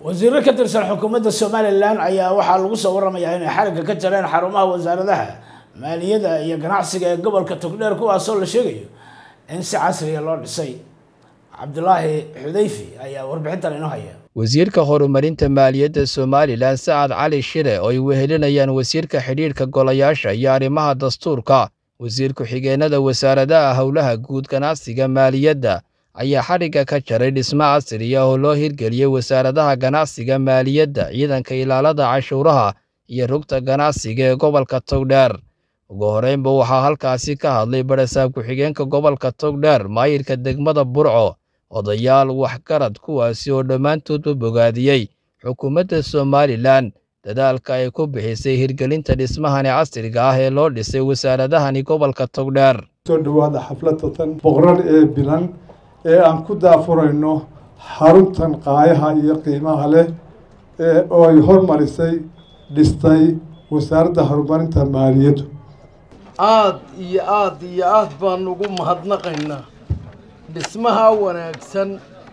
wasiiro ka tirsan xukuumadda somalilan ayaa waxaa lagu soo waramayaa inay xarigga ka jareen xarumaha wasaaradaha maaliyadda iyo ganacsiga ee gobolka togdheer kuwaasoo la sheegayo in si casriya loo dhisay cabdulaahi xudayfi ayaa warbixintan inoo haya wasiirka horumarinta maaliyadda somalilan sacad cali shire oo ay wehelinayaan wasiirka xidhiidhka golayaasha iyo arrimaha dastuurka wasiir ku-xigeenada wasaaradaha howlaha guud ganacsiga maaliyadda ayaa xadhigga ka jaray dhismo casriya oo loo hirgeliyey wasaaradaha ganacsiga maaliyadda ciidanka ilaalada cashuuraha iyo rugta ganacsiga ee gobolka togdheer ugu horreynba waxaa halkaasi ka hadlay barasaab ku-xigeenka gobolka togdheer maayirka degmada burco odayaal waxgarad kuwaasi oo dhammaantoodba bogaadiyey xukuumadda somalilan dadaalka ay ku bixisay hirgelinta dhismahani casriga ah ee loo dhisay wasaaradahani gobolka togdheer soo dhowaada xafladatan boqorad ee bilan ee aan ku daafurayno xaruntan qaayaha iyo qiimaha leh oo ay hormarisay dhistay wasaaradda horumarinta maaliyaddu aada iyo aada iyo aada baan ugu mahadnaqaynaa dhismaha wanaagsan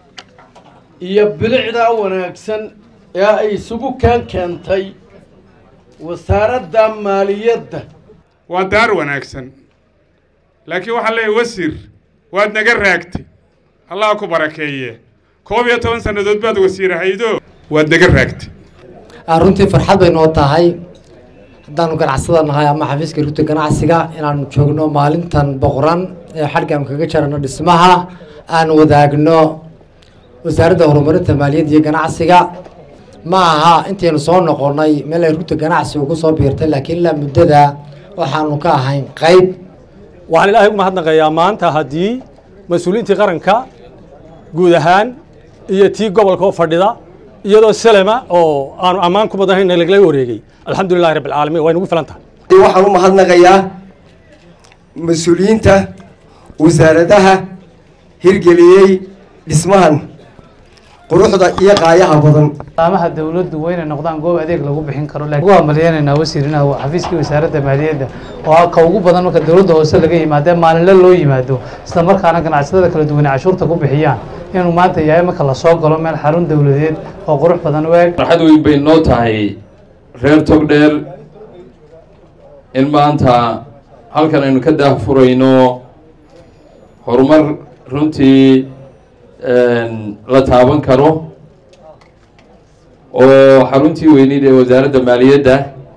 iyo bilicdaa wanaagsan ee ay isugu keen keentay wasaaradda maaliyadda waa daar wanaagsan laakiin waxaa leeyahy wasiir waad naga raagtay allah ku barakeeye koob iyo toban sannadood baad wasiirahaydo waad naga raagtay runtii farxad bay noo tahay haddaanu ganacsada nahay ama xafiiska rugta ganacsiga inaanu joogno maalintan boqoran ee xadhgaanu kaga jarano dhismaha aan wadaagno wasaaradda horumarinta maaliyadda iyo ganacsiga ma aha intaynu soo noqonnay meel ay rugta ganacsiga ugu soo biirtay laakiin ilaa muddada waxaanu ka ahayn qayb waxaan ilaahay ugu mahadnaqayaa maanta haddii mas-uuliyiintii qaranka guud ahaan iyo tii gobolka oo fadhida iyadoo selema oo aanu ammaan ku badanayn lagala wareegay alxamdulilahi rabbi alcaalamiin way nagu filan tahay waxaan u mahadnaqayaa mas-uuliyiinta wasaaradaha hirgeliyey dhismahan quruxda iyo qaayaha badan amaha dawladdu waa inay noqdaan goob adeeg lagu bixin karo lakin waa maleynaynaa wasiirinaha xafiiskii wasaaradda maaliyadda oo ka ugu badan marka dawladda hoose laga yimaado ee maalinle loo yimaado isla markaana ganacsatada kala duwane cashuurta ku bixiyaan inuu maanta yahay marka lasoo galo meel xarun dawladeed oo qurux badan waag farxad weyn bay noo tahay reer togdheer in maanta halkan aynu ka daahfurayno horumar runtii la taaban karo oo xaruntii weyneyd ee wasaaradda maaliyadda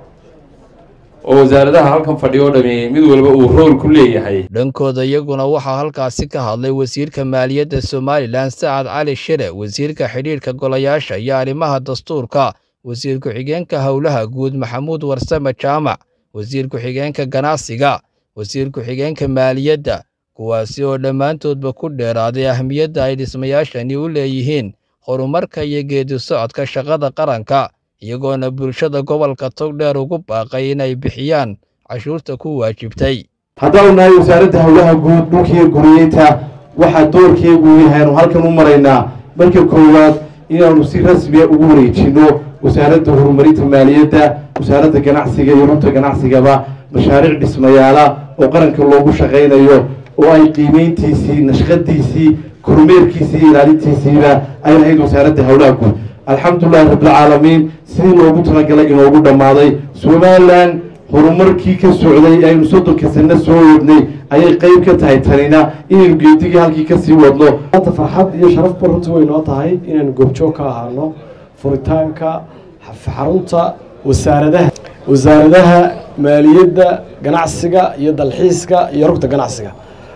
oo wasaaradaha halkan fadhiyo o dhami mid walba uu rool ku leeyahay dhankooda iyaguna waxaa halkaasi ka hadlay wasiirka maaliyadda somalilan sacad cali shire wasiirka xidhiidhka golayaasha iyo arrimaha dastuurka wasiir ku-xigeenka howlaha guud maxamuud warsame jaamac wasiir ku-xigeenka ganacsiga wasiir ku-xigeenka maaliyadda kuwaasi oo dhammaantoodba ku dheeraaday ahmiyadda ay dhismayaashani u leeyihiin horumarka iyo geedi socodka shaqada qaranka iyagoona bulshada gobolka togdheer ugu baaqay inay bixiyaan cashuurta ku waajibtay haddaanu nahay wasaaradda howlaha guud dhulkiiyo guriyeynta waxaa doorkeegu yahaanu halkan u maraynaa marka koowaad inaanu si rasmiya ugu wareejinno wasaaradda horumarinta maaliyadda wasaaradda ganacsiga iyo rugta ganacsigaba mashaariic dhismayaala oo qaranka loogu shaqaynayo oo ay qiimeyntiisii nashqadiisii kormeerkiisii iyo ilaalintiisiiba ay lahayd wasaaradda howlaha guud alxamdulilahi rabbilcaalamiin sidii loogu talagalay inoogu dhammaaday somalilan horumarkii ka socday aynu soddonka sano soo wadnay ayay qeyb ka tahay tanina inaynu geedigii halkii kasii wadno maanta farxad iyo sharafba runtii way noo tahay inaynu goobjoog ka ahaano furitaanka xarunta wasaaradaha wasaaradaha maaliyadda ganacsiga iyo dalxiiska iyo rugta ganacsiga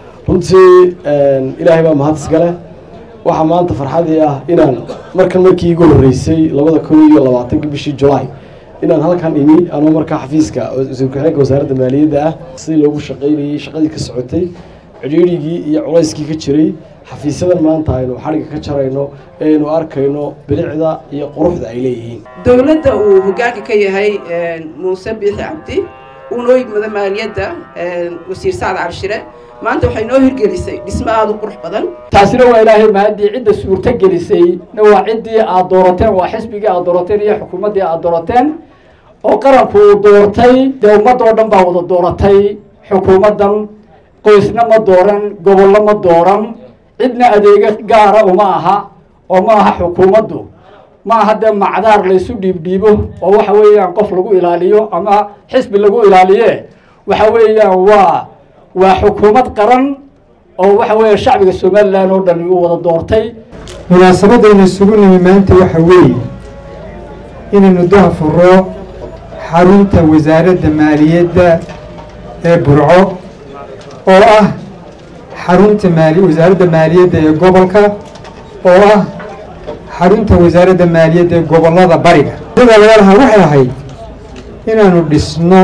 runtii ilaahay baa mahad iskale waxaa maanta farxadii ah inaan markan markii igu horreysay labada kun iyo labaatanki bishii julaay inaan halkan imi anoo markaa xafiiska wasiir ku-xigeenka wasaaradda maaliyadda ah sidii loogu shaqaynayey shaqadii ka socotay cidhiirigii iyo culayskii ka jiray xafiisyadan maanta aynu xadhigga ka jarayno ee aynu arkayno bilicda iyo quruxda ay leeyihiin dowladda uu hoggaanka ka yahay muuse biixi cabdi uunoo yigmada maaliyadda wasiir sacad calshire maanta waxay noo hirgelisay dhismo aada u qurux badan taasina waa ilaahay mahadii cidda suurto gelisay na waa ciddii aad doorateen waa xisbigii aad doorateen iyo xukuumaddii aad doorateen oo qaranku uu doortay dee ummadda oo dhan baa wada dooratay xukuumaddan qoysna ma dooran gobollo ma dooran cidna adeega gaara uma aha oo ma aha xukuumaddu ma aha dee macdaar laysu dhiibdhiibo oo waxa weeyaan qof lagu ilaaliyo ama xisbi lagu ilaaliye waxa weeyaan waa waa xukuumad qaran oo waxa weeya shacbiga somalilan oo dhan uu wada doortay munaasabadaynu isugu nimi maanta waxa weeye inaynu dahfuro xarunta wasaaradda maaliyadda ee burco oo ah xarunta maali wasaaradda maaliyadda ee gobolka oo ah xarunta wasaaradda maaliyadda ee gobollada bariga sida laga lahaa waxay ahayd inaanu dhisno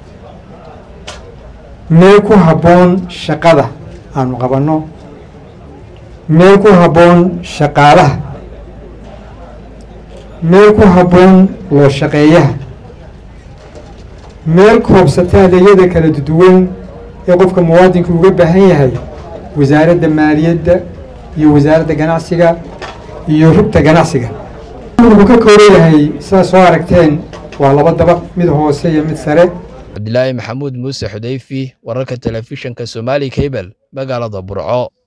meel ku habboon shaqada aanu qabanno meel ku habboon shaqaalaha meel ku habboon loo shaqeeyaha meel koobsata adeegyada kala duwan ee qofka muwaadinka uga baahan yahay wasaaradda maaliyadda iyo wasaaradda ganacsiga iyo rugta ganacsiga wuxuu ka kooban yahay sidaad soo aragteen waa laba dabaq mid hoose iyo mid sare cabdilaahi maxamuud muuse xudayfi wararka telefishinka somaali cable magaalada burco